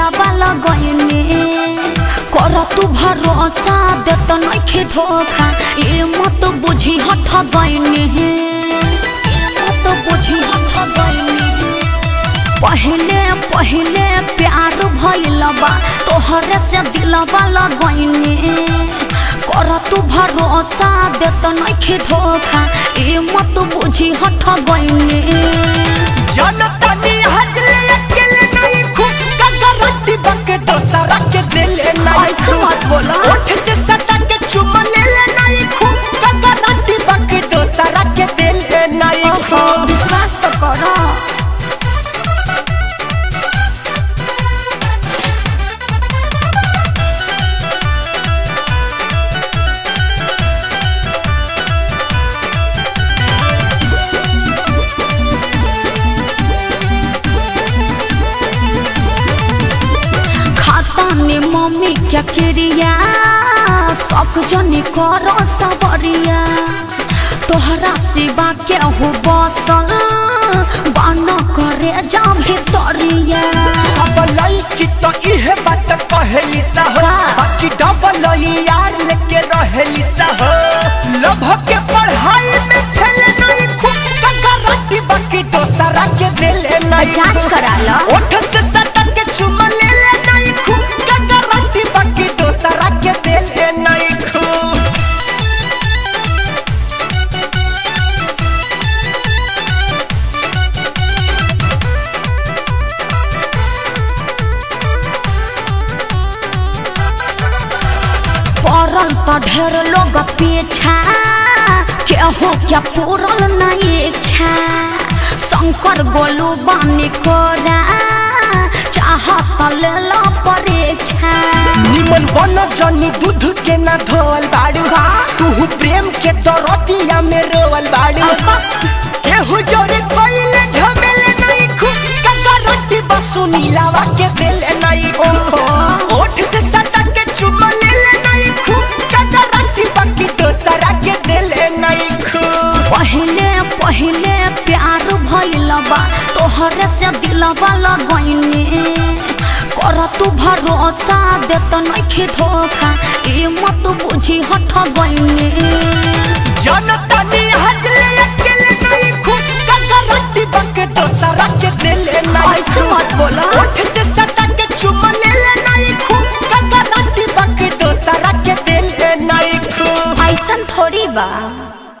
दिलवा लगैने कर तू भरोसा देत नइखे धोखा ए मत बुझी हठ गइने मत बुझी हठ गइने पहले पहले प्यार भइल बा तोहरे से दिलवा लगैने कर तू भरोसा देत नइखे धोखा ए मत बुझी हठ गइने जनतानी हजले अकेले नहीं खूब का गारंटी बके दोसरा के दिले नहीं ऐसे मत बोला। ओठ से सटा के चुम ले ले नहीं खूब का गारंटी बके दोसरा के दिले नहीं ओहो, खूब विश्वास तो करो खाता में मम्मी क्या क्रिया सब जनी करो सबरिया तोहरा सिवा के हो बसल बान करे जा भितरिया सब लड़की तो इहे बात कहेली सा हो का? बाकी डबल यार लेके रहेली सा हो लभ के पढ़ाई में फेल नहीं खूब का गारंटी बाकी दोसरा के दिले नहीं जांच करा लो ओठ से सटा के चुम ले ले नहीं खूब का गारंटी बाकी दोसरा के दिले नहीं खूब पड़ल तो ढेर लोग पीछा केहू क्या पूरल नहीं इच्छा शंकर गोलू बानी कोरा चाहत ले लो परीक्षा निमन बन जनी दूध के ना धोवल बाड़ू का? तू प्रेम के दरतिया में रोवल बाड़ू केहू जोरे कोइले झमेले नहीं खूब का गारंटी बसु नीलावा के दिले नहीं ओहो। ओठ से सटा के चुम ले ले नहीं खूब का गारंटी बाकी दोसरा के दिले नहीं खूब पहले पहले प्यार भइल बा तोहरे से दिलवा लगैने कर तू भरोसा देत नइखे धोखा ए मत बुझी हठ गइने जनता नी हजले अकेले नहीं खूब का गारंटी बाकी दोसरा के दिले नहीं ऐसे मत बोला ओठ से सटा के चुम ले ले नहीं खूब का गारंटी बाकी दोसरा के दिले नहीं खूब ऐसन थोड़ी बा